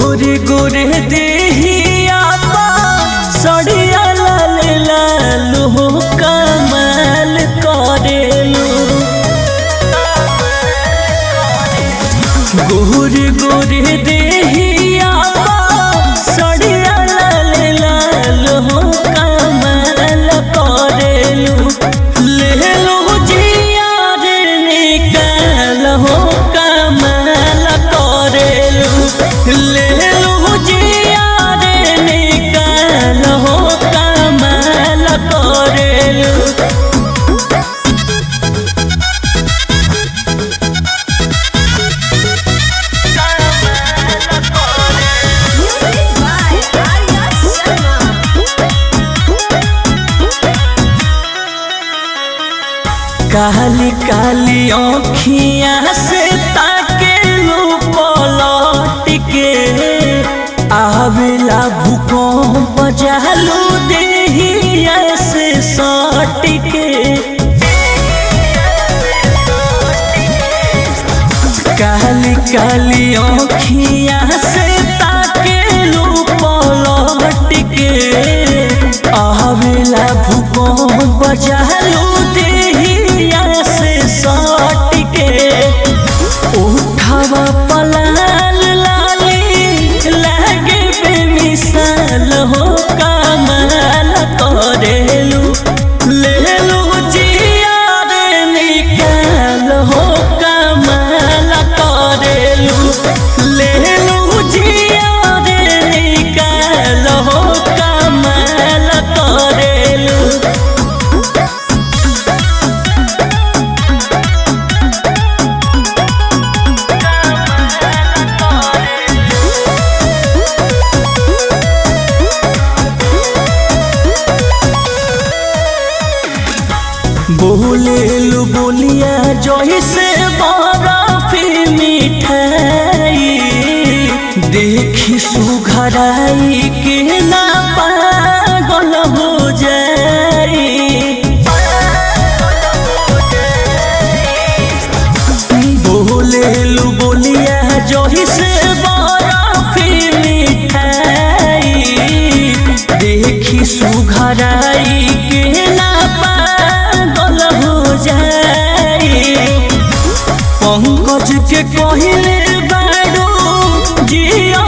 गोरे गोरे देहिया बा सड़िया लाल लाल हो कमाल करेलू गोरे गोरे देहिया बा सड़िया लाल लाल हो कमाल करेलू ले लो जिया रे निकाल हो कमाल करेलू ले लो जिया रे निकाल हो कमाल करेलू Music by Arya Sharma. काली काली आँखियाँ से ताके लो पलट के आवेला भूकंप जालू देहिया से सट के काली काली आँखियाँ से ताके लो पलट के आवेला भूकंप जालू देहिया से सट के उठावा पलाल लाली लागे बेमिसाल हो कमाल करेलू ले लो जिया रे निकाल हो कमाल करेलू ले लो जिया रे निकाल हो कमाल करेलू बोले लू बोलिया जैसे बर्फी मिठाई देखी सुघराई के ना पागल हो जाई बोले लू बोलिया जैसे बर्फी मिठाई देखी सुघराई के ना पागल हो जाई पंकज के कहले बाड़ो जिया